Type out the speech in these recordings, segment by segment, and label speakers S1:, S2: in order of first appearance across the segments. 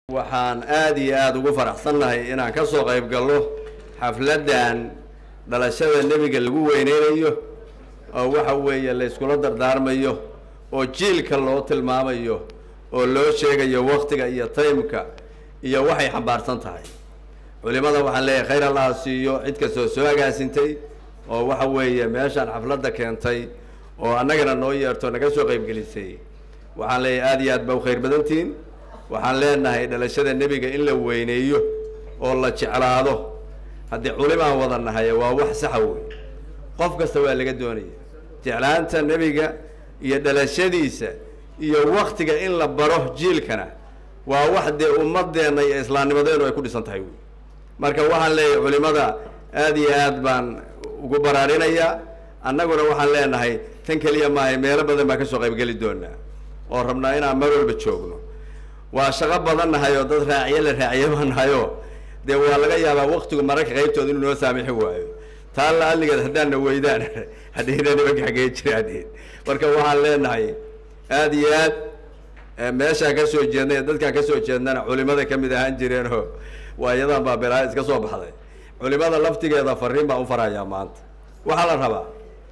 S1: waxaan aada iyo aada ugu faraxsannahay inaan ka soo qayb galno xafladdan dhalashada nebiga lagu weyneynayo oo waxa weeye la yskula dardaarmayo oo jiilka loo tilmaamayo oo loo sheegayo waktiga iyo taymka iyo waxay xambaarsan tahay culimada waxaan leeyahay khayr allaha siiyo cid kastoo soo agaasintay oo waxa weeye meeshaan xafladda keentay oo annagana noo yeerto naga soo qaybgelisay waxaan leeyahay aada iyo aad ba u khayr badantihiin waxaan leenahay dhalashada nebiga in la weyneeyo oo la jeclaado haddii culimaan wada nahay waa wax saxa wey qof kasta waa laga doonaya jeclaanta nebiga iyo dhalashadiisa iyo waktiga in la baro jiilkana waa wax dee ummadeenna iyo islaamnimadeenu ay ku dhisan tahay wey marka waxaan leeyahay culimada aada iyo aad baan ugu baraarinayaa annaguna waxaan leenahay tan keliya maahay meelo badan baan kasoo qaybgeli doonaa oo rabnaa inaan mar walba joogno waa shaqo badan nahay oo dad raaciye la raaciye baa nahay oo dee waa laga yaabaa waktigu mararka qaybtooda inuu noo saamixi waayo taa la aligeed haddaana weydaan hadhihina nimanka xagee jiraan marka waxaan leenahay aada iyo aad meeshaan kasoo jeednay dadkaan kasoo jeednana culimada kamid ahaan jireenoo waa iyadan baa belaa iska soo baxday culimada laftigeeda fariin baan u farayaa maanta waxaa la rabaa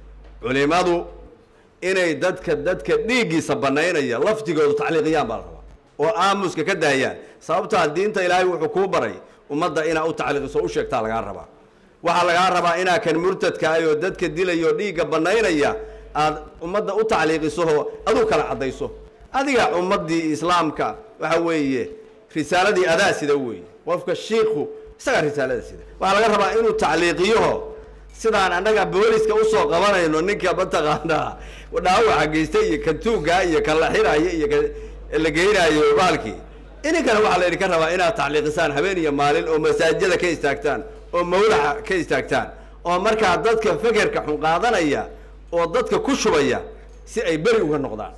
S1: culimadu inay dadka dadka dhiiggiisa banaynaya laftigoodu tacliiqiyaan baa la rabaa oo aamuska ka daayaan sababtaa diinta ilaahay wuxuu kuu baray ummadda inaa u tacliiqiso u sheegtaa lagaa rabaa waxaa lagaa rabaa inaa kan murtadka ay oo dadka dilayo dhiigga banaynaya aad ummadda u tacliiqisooo aduu kala caddayso adiga ummaddii islaamka waxa weeye risaaladii adaa sida weeye qofka shiiku isagaa risaalada sida waxaa laga rabaa inuu tacliiqiyaho sidaan annaga booliska usoo qabanayno ninka mataqaanaa dhaawaca geystay iyo kan tuuggaa iyo kan la xiraayo iyo kan la geynaayo baalkii ininkana waxaa laydinka rabaa inaad tacliiqisaan habeen iyo maalin oo masaajida ka istaagtaan oo mawlaca ka istaagtaan oo markaa dadka fekerka xun qaadanaya oo dadka ku shubaya si ay beri uga noqdaan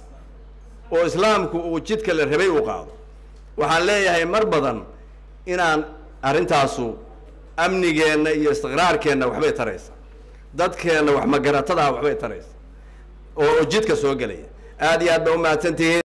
S1: oo islaamku uu jidka la rabay u qaado waxaan leeyahay mar badan inaan arrintaasu amnigeenna iyo istiqraarkeenna waxbay taraysa dadkeenna wax magaratada waxbay taraysa oo jidka soo gelaya aada iyo aad ba umahadsantihiin